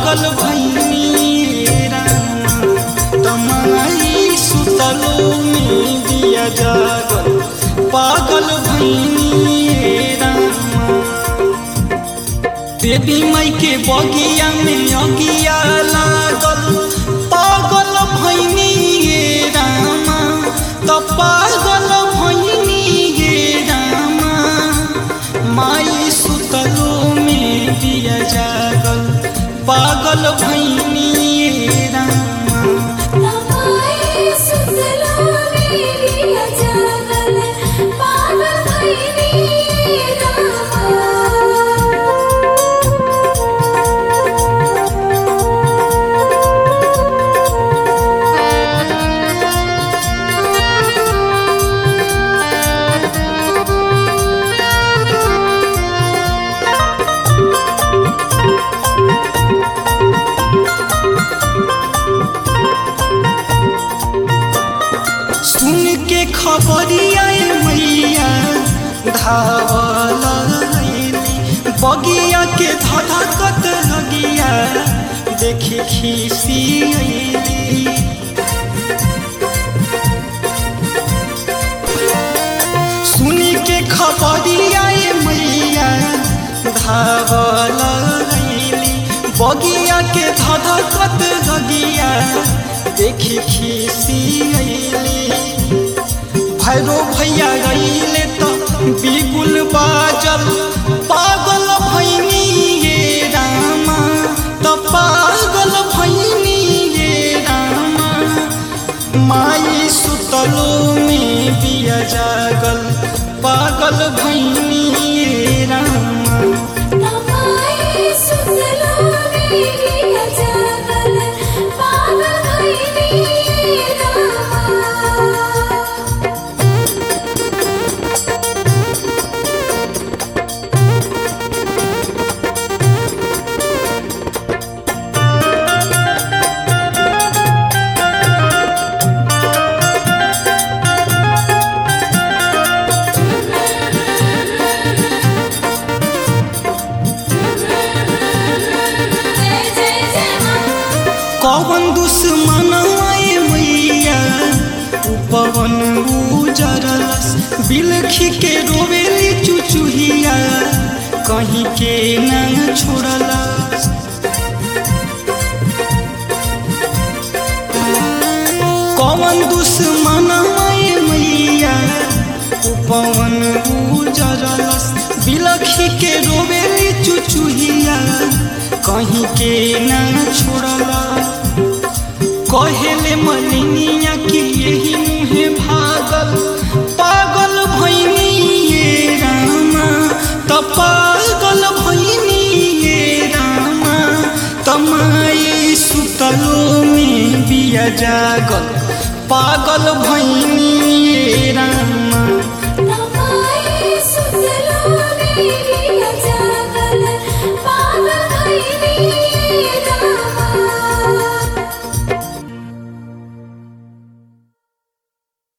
पागल भैनी राम तमाई सुतलो में दिया जागल पागल भैनी राम देवी माई के बगिया में अगिया लागल पागल भैनी गे रामा त पागल भैनी गे रामा माई सुतलो में दिया जागल पागल भैनी गे रामा तमाई सुतलो में दिया जागल पागल भइनी रामा सुन के खबरिया मैया धावल अइली बगिया के धधकत लगिया देखी खीसी अइली सुन के खबरिया मैया धावल अइली बगिया के धधकत लगिया देखी खीसी अइली भैरो भैया गईले तो बिगुल बाजल पागल भैनी ये रामा तो पागल भैनी ये रामा माई सुतलो में बिया जागल पागल भैनी ये रामा तमाई सुतलो में दिया जागल पागल भइनी रामा जय जय जय मां कौन दुश्मन आए मैया उ पवन उजरलस बिलखी के रोवेली चुचुहिया कहीं के न छोड़लस कौन दुश्मन आए मैया उ पवन उजरलस बिलखी के रोवेली चुचुहिया कहीं के न छोड़लस कहेले मलिनिया कि यही मुहे भागल पागल भैनी ये रामा त पागल भैनी ये रामा तमाई सुतलो में बिया जागल पागल भैनी ये रामा